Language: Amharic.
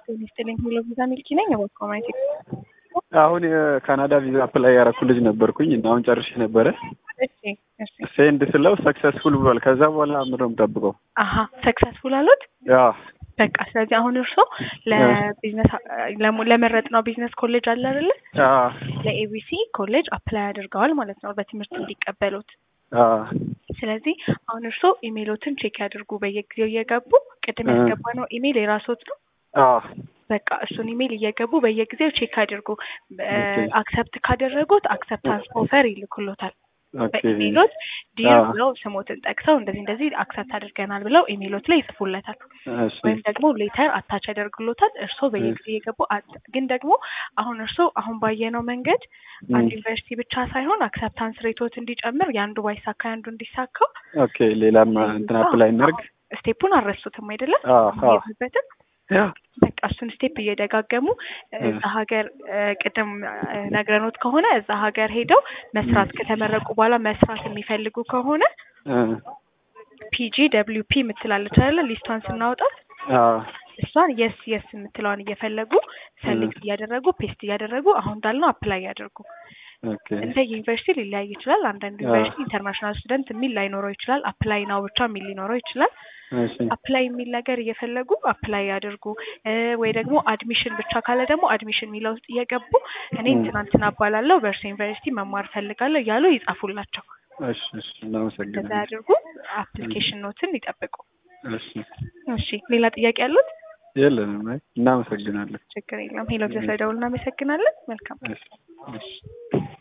ጤና ይስጥልኝ ሁሉ ቪዛ ሚልኪ ነኝ። እባክዎ ማየት አሁን የካናዳ ቪዛ አፕላይ ያረኩ ልጅ ነበርኩኝ እና አሁን ጨርሼ ነበረ። እሺ እሺ። ሴንድ ስለው ሰክሰስፉል ብሏል። ከዛ በኋላ ምንድን ነው የምጠብቀው? አሀ ሰክሰስፉል አሉት። ያ በቃ ስለዚህ አሁን እርሶ ለቢዝነስ ለመረጥ ነው ቢዝነስ ኮሌጅ አለ አይደለ? ያ ለኤቢሲ ኮሌጅ አፕላይ አድርገዋል ማለት ነው በትምህርት እንዲቀበሉት። ያ ስለዚህ አሁን እርሶ ኢሜይሎትን ቼክ ያድርጉ በየጊዜው እየገቡ ቅድም ያስገባ ነው ኢሜይል የራስዎት ነው። ያ በቃ እሱን ኢሜይል እየገቡ በየጊዜው ቼክ አድርጉ። አክሰፕት ካደረጉት አክሰፕታንስ ኦፈር ይልኩሎታል። ኦኬ በኢሜይሎት ዲር አዎ። ብለው ስሞትን ጠቅሰው እንደዚህ እንደዚህ አክሰፕት አድርገናል ብለው ኢሜይሎት ላይ ይጽፉለታል። እሺ ወይም ደግሞ ሌተር አታች ያደርግሎታል። እርስዎ በየጊዜ የገቡ አት- ግን ደግሞ አሁን እርስዎ አሁን ባየነው መንገድ አንድ ዩኒቨርሲቲ ብቻ ሳይሆን አክሰፕታንስ ሬቶት እንዲጨምር የአንዱ ባይሳካ የአንዱ እንዲሳካ ኦኬ ሌላም እንትን አፕላይ እናድርግ። ስቴፑን አልረሱትም አይደለም? አዎ አዎ ይሄዱበትን ያ በቃ እሱን ስቴፕ እየደጋገሙ እዛ ሀገር እ፣ ቅድም እ፣ ነግረኖት ከሆነ እዛ ሀገር ሄደው መስራት ከተመረቁ በኋላ መስራት የሚፈልጉ ከሆነ እ፣ ፒጂ ደብሊው ፒ የምትላለች አይደለ? ሊስቷን ስናወጣት አዎ እሷን የስ የስ የምትለዋን እየፈለጉ ሰሌክት እያደረጉ ፔስት እያደረጉ አሁን እንዳልነው አፕላይ ያደርጉ። ኦኬ እንደ ዩኒቨርሲቲ ሊለያይ ይችላል። አንዳንድ ዩኒቨርሲቲ ኢንተርናሽናል ስቱደንት የሚል ላይኖረው ይችላል። አፕላይ ናው ብቻ የሚል ሊኖረው ይችላል። እሺ አፕላይ የሚል ነገር እየፈለጉ አፕላይ ያድርጉ። እ፣ ወይ ደግሞ አድሚሽን ብቻ ካለ ደግሞ አድሚሽን የሚለው ውስጥ እየገቡ እኔ እንትና አባላለሁ በእርሱ ዩኒቨርሲቲ መማር ፈልጋለሁ እያሉ ይጻፉላቸው። እሺ እሺ እንደዛ እናመሰግናለን። ያድርጉ። አፕሊኬሽን ኖትን ይጠብቁ። እሺ እሺ፣ ሌላ ጥያቄ ያሉት? የለንም። አይ እናመሰግናለን። ችግር የለም። ሄሎ፣ ስለደውል እናመሰግናለን። መልካም እሺ እሺ